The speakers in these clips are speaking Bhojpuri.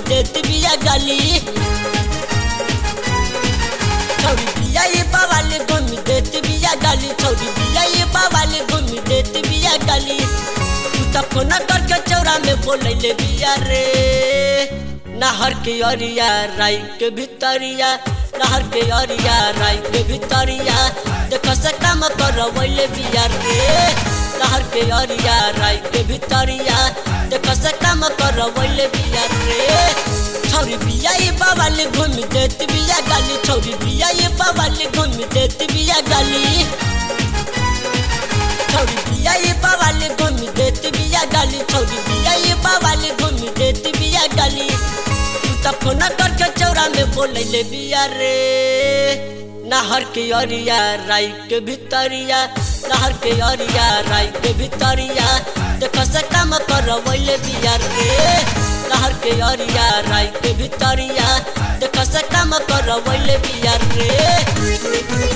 देत बिया गाली छौरी बिया ये बावाले घुमी देत बिया गाली छौरी बिया ये बावाले घुमी देत बिया गाली तू त फोन करके चौरा में बोलैले बिया रे नहर के अरिया राई के भितरिया नहर के अरिया राई के भितरिया देख से काम करवैले बिया रे नहर के अरिया राई के भितरिया देख से काम करवैले बिया रे छौरी बिया ये बाबाले घुमी देत बिया गाली छौरी बिया ये बाबाले घुमी देत बिया गाली छौरी बिया ये बाबाले घुमी देत बिया गाली छौरी बिया ये बाबाले घुमी देत बिया गाली तू त फोन करके चौरा में बोलैले बिया रे नहर के अरिया राई के भितरिया नहर के अरिया राई के भितरिया देख से काम करवैले बिया रे नहर के अरिया राई के भितरिया देख से काम करवैले बिया रे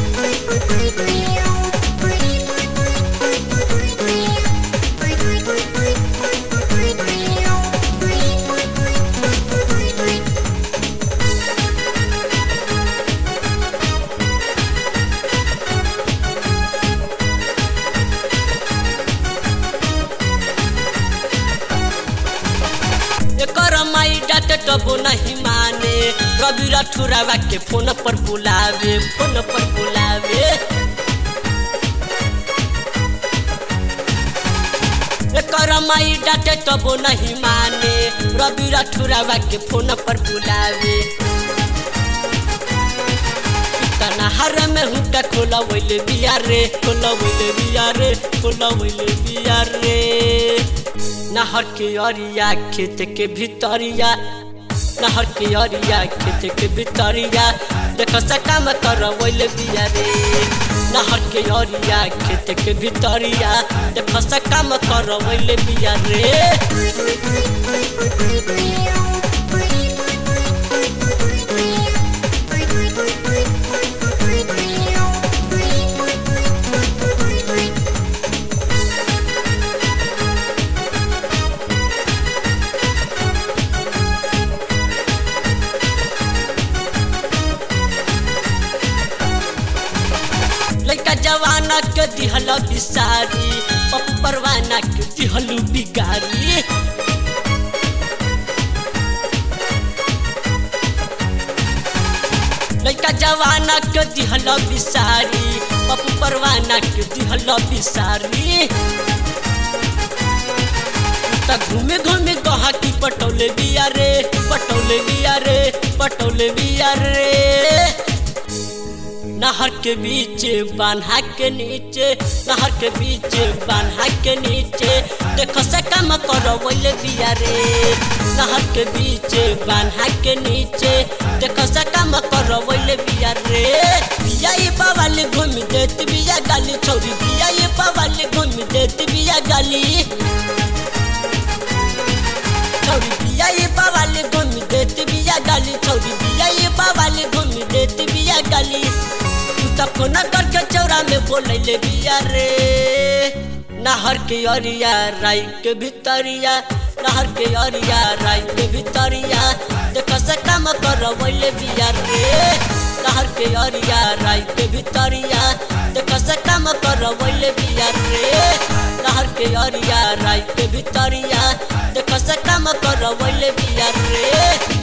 एकर माई डाटे टबो नहीं माने रवि रठुरावा के फोन पर बुलावे फोन पर बुलावे एकर माई डाटे टबो नहीं माने रवि रठुरावा के फोन पर बुलावे तना हर में हुक्का खोला वैले बिया रे खोला वैले बिया रे खोला वैले बिया रे नहर के अरिया खेत के भितरिया नहर के अरिया खेत के भितरिया देख सकाम कर वैले बिया रे नहर के अरिया खेत के भितरिया देख सकाम कर वैले बिया रे लड़का जवाना के दिहल बिसारी पप्पू परवाना के दिहलू बिगारी लड़का जवाना के दिहल बिसारी पप्पू परवाना के दिहल बिसारी त घूमे घूमे कहा की पटौले बिया रे पटौले बिया रे पटौले बिया रे नहर के बीच बान्हा के नीचे नहर के बीच बान्हा के नीचे देखो से काम करो बोले बिया रे नहर के बीच बान्हा के नीचे देखो से काम करो बोले बिया रे बिया ये बावाले घूम देत बिया गाली छोरी बिया ये बावाले घूम देत बिया गाली छौरी बिया ये बाबाले घुम देत बिया गाली छौरी बिया ये बाबाले घुम देत बिया गाली तू त फोन करके चौरा में बोलैले बिया रे नहर के अरिया राई के भितरिया नहर के अरिया राई के भितरिया देख से काम करवैले बिया रे नहर के अरिया राई के भितरिया देख से काम करवैले बिया रे नहर के अरिया राई के भितरिया देख से काम करवैले बिया रे